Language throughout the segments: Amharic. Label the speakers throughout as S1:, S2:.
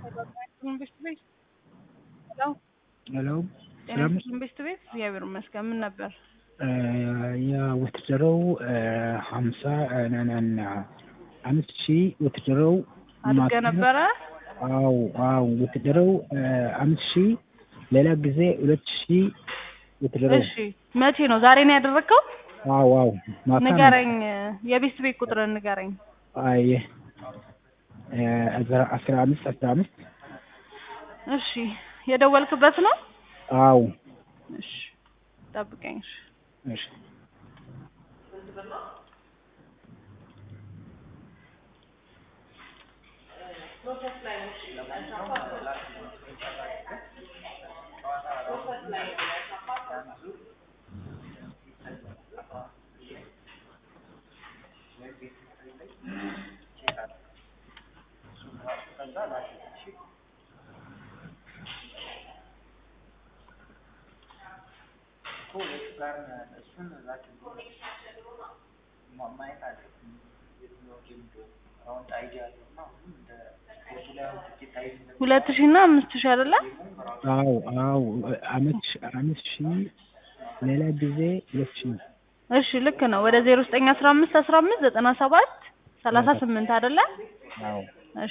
S1: ኢንቨስት ቤት ሄሎ
S2: ሄሎ
S1: ጤና
S2: ሰላም
S1: ኢንቨስት ቤት እግዚአብሔር ይመስገን። ምን ነበር?
S2: የወትደረው ሀምሳ ናናና አምስት ሺህ ወትደረው
S1: አድርገ ነበረ?
S2: አው አው ወትደረው አምስት ሺህ ሌላ ጊዜ ሁለት ሺህ ወትደረው
S1: እሺ መቼ ነው? ዛሬ ነው ያደረግከው?
S2: አው አው ማታ ነው።
S1: ንገረኝ፣ የቤት ቤት ቁጥርን ንገረኝ።
S2: አይ አስራ አስራ አምስት አስራ አምስት
S1: እሺ የደወልክበት ነው?
S2: አው
S1: እሺ ጠብቀኝ። እሺ
S2: እሺ
S1: ሁለት ሺህ እና አምስት ሺህ አይደለ?
S2: አው አው አመት አምስት ሺህ ሌላ ጊዜ ሁለት ሺህ
S1: እሺ ልክ ነው። ወደ ዜሮ ዘጠኝ አስራ አምስት አስራ አምስት ዘጠና ሰባት ሰላሳ ስምንት አይደለ?
S2: አው
S1: እሺ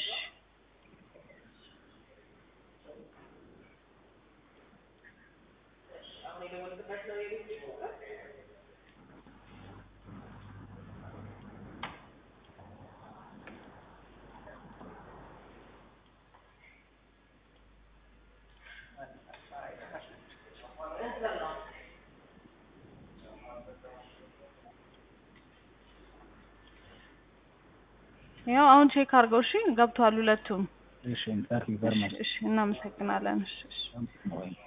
S1: ያው አሁን ቼክ አድርገው። እሺ ገብቷል ሁለቱም።
S2: እሺ ታንክ ዩ ቨሪ
S1: እሺ
S2: ማች
S1: እሺ እናመሰግናለን። እሺ እሺ
S2: ወይ